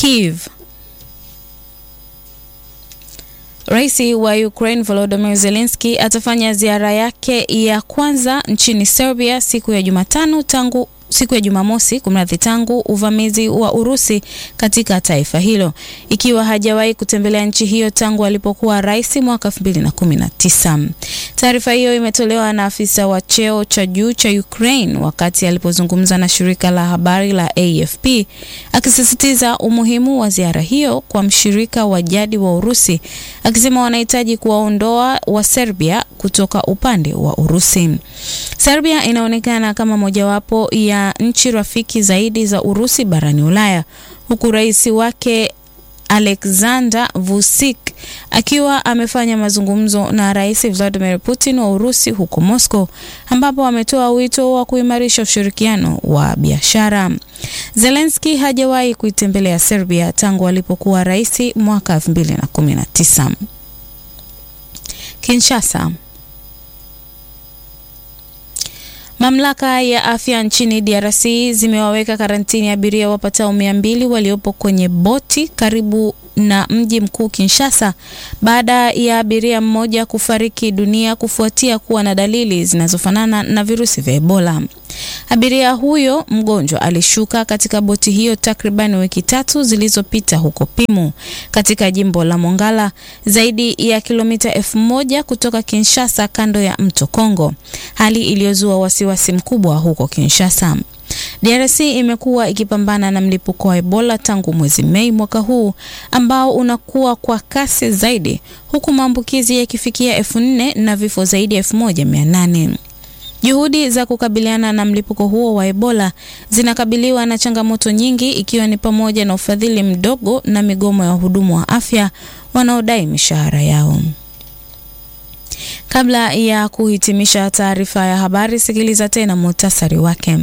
Kiev. Rais wa Ukraine Volodymyr Zelensky atafanya ziara yake ya kwanza nchini Serbia siku ya Jumatano tangu siku ya Jumamosi kumradhi, tangu uvamizi wa Urusi katika taifa hilo, ikiwa hajawahi kutembelea nchi hiyo tangu alipokuwa rais mwaka 2019. Taarifa hiyo imetolewa na afisa wa cheo cha juu cha Ukraine wakati alipozungumza na shirika la habari la AFP, akisisitiza umuhimu wa ziara hiyo kwa mshirika wa jadi wa Urusi, akisema wanahitaji kuwaondoa wa Serbia kutoka upande wa Urusi. Serbia inaonekana kama mojawapo ya nchi rafiki zaidi za Urusi barani Ulaya, huku rais wake Alexander Vucic akiwa amefanya mazungumzo na Rais Vladimir Putin wa Urusi huko Moscow, ambapo ametoa wito wa kuimarisha ushirikiano wa biashara. Zelensky hajawahi kuitembelea Serbia tangu alipokuwa rais mwaka 2019. Kinshasa. Mamlaka ya afya nchini DRC zimewaweka karantini abiria wapatao mia mbili waliopo kwenye boti karibu na mji mkuu Kinshasa baada ya abiria mmoja kufariki dunia kufuatia kuwa na dalili zinazofanana na virusi vya Ebola. Abiria huyo mgonjwa alishuka katika boti hiyo takriban wiki tatu zilizopita huko Pimu katika jimbo la Mongala, zaidi ya kilomita elfu moja kutoka Kinshasa, kando ya mto Kongo, hali iliyozua wasiwasi mkubwa huko Kinshasa. DRC imekuwa ikipambana na mlipuko wa Ebola tangu mwezi Mei mwaka huu ambao unakuwa kwa kasi zaidi huku maambukizi yakifikia elfu nne na vifo zaidi ya elfu moja mia nane. Juhudi za kukabiliana na mlipuko huo wa Ebola zinakabiliwa na changamoto nyingi ikiwa ni pamoja na ufadhili mdogo na migomo ya wahudumu wa afya wanaodai mishahara yao. Kabla ya kuhitimisha taarifa ya habari, sikiliza tena muhtasari wake.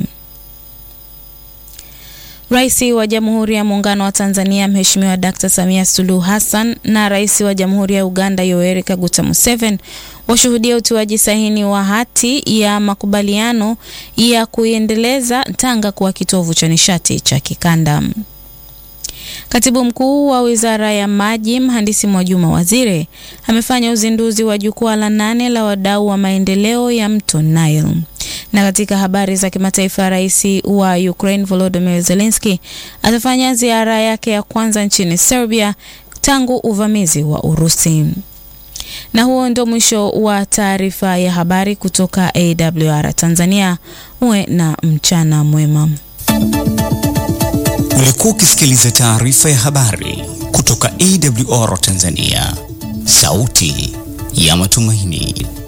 Rais wa Jamhuri ya Muungano wa Tanzania Mheshimiwa Dkt. Samia Suluhu Hassan na Rais wa Jamhuri ya Uganda Yoweri Kaguta Museveni washuhudia utiwaji saini wa hati ya makubaliano ya kuiendeleza Tanga kuwa kitovu cha nishati cha kikanda. Katibu Mkuu wa Wizara ya Maji Mhandisi Mwajuma Waziri amefanya uzinduzi wa jukwaa la nane la wadau wa maendeleo ya mto Nile. Na katika habari za kimataifa, rais wa Ukraine Volodymyr Zelensky atafanya ziara yake ya kwanza nchini Serbia tangu uvamizi wa Urusi. Na huo ndio mwisho wa taarifa ya habari kutoka AWR Tanzania. Uwe na mchana mwema. Ulikuwa ukisikiliza taarifa ya habari kutoka AWR Tanzania, sauti ya matumaini.